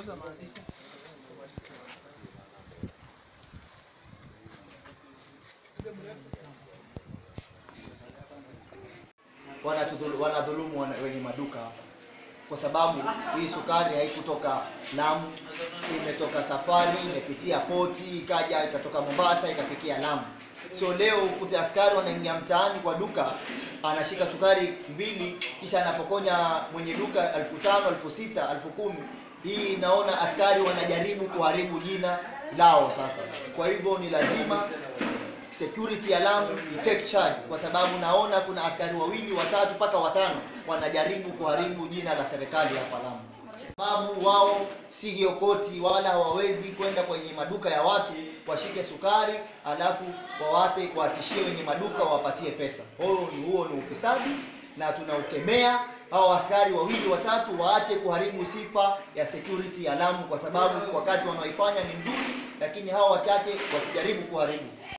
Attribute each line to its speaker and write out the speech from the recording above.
Speaker 1: wanatudhulu- wanadhulumu wana- wenye maduka hapa, kwa sababu hii sukari haikutoka Lamu, imetoka safari, imepitia poti, ikaja ikatoka Mombasa ikafikia Lamu. So leo ukute askari wanaingia mtaani kwa duka, anashika sukari mbili, kisha anapokonya mwenye duka elfu tano, elfu sita, elfu kumi. Hii naona askari wanajaribu kuharibu jina lao sasa. Kwa hivyo ni lazima security ya Lamu i take charge, kwa sababu naona kuna askari wawili watatu mpaka watano wanajaribu kuharibu jina la serikali hapa Lamu, sababu wao si giokoti wala hawawezi kwenda kwenye maduka ya watu washike sukari alafu wawate kuwatishie wenye maduka wawapatie pesa. Huo ni huo ni ufisadi na tunaukemea. Hao askari wawili watatu waache kuharibu sifa ya security ya Lamu, kwa sababu kwa kazi wanaoifanya ni nzuri, lakini hao wachache wasijaribu kuharibu